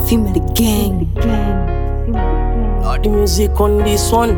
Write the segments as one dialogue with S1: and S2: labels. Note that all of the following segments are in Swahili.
S1: Female gang.
S2: Lord, the music on this one.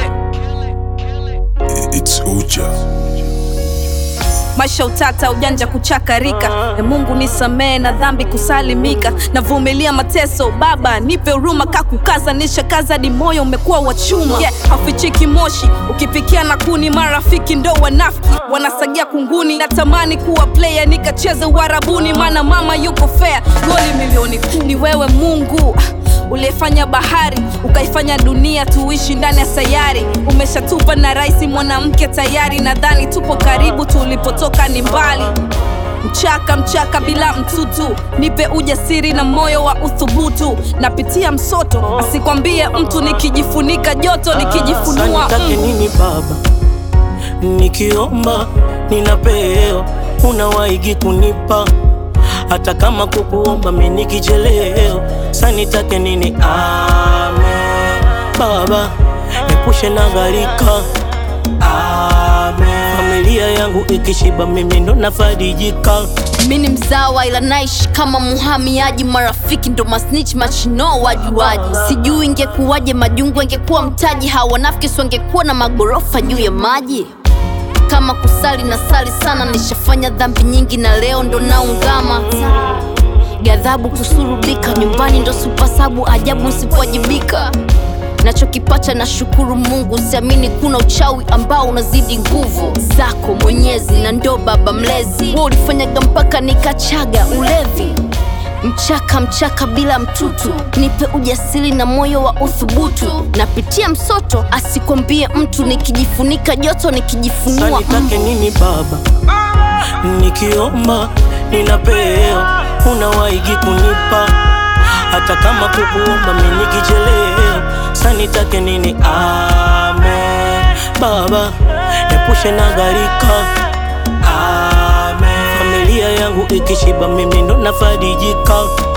S3: It's Uja.
S1: maisha utata ujanja kuchakarika e mungu nisamee na dhambi kusalimika navumilia mateso baba nipe huruma kakukaza nishakaza di moyo umekuwa wa chuma yeah, hafichiki moshi ukipikia na kuni marafiki ndo wanafiki wanasagia kunguni natamani kuwa player nikacheze uharabuni maana mama yuko fair goli milioni kumi ni wewe mungu uliyefanya bahari ukaifanya dunia tuishi ndani ya sayari umeshatupa na raisi mwanamke tayari nadhani tupo karibu tulipotoka ni mbali mchaka mchaka bila mtutu nipe ujasiri na moyo wa uthubutu napitia msoto asikwambie mtu nikijifunika joto nikijifunua
S2: Sasa nitake
S1: mm.
S2: nini baba nikiomba ninapewa unawaigi kunipa hata kama kukuomba mi nikichelewa sa nitake nini amen baba epushe na gharika amen familia yangu ikishiba mimi ndo nafarijika
S4: mi ni mzawa ila naishi kama muhamiaji marafiki ndo masnich machino wajuaji sijui ingekuwaje majungu angekuwa mtaji hawa wanafiki si wangekuwa na magorofa juu ya maji kama kusali na sali sana nishafanya dhambi nyingi na leo ndo naungama ghadhabu kusurubika nyumbani ndo supasabu ajabu nsipowajibika nachokipacha na shukuru mungu siamini kuna uchawi ambao unazidi nguvu zako mwenyezi na ndo baba mlezi wa ulifanyaga mpaka nikachaga ulevi mchaka mchaka bila mtutu nipe ujasiri na moyo wa uthubutu napitia msoto asikwambie mtu nikijifunika joto
S2: Sasa
S4: nikijifunua
S2: nitake nini baba nikiomba ninapewa unawaigi kunipa hata kama kukuomba mi nikichelewa sa nitake nini amen baba epushe na gharika amen familia yangu ikishiba mimi ndo nafarijika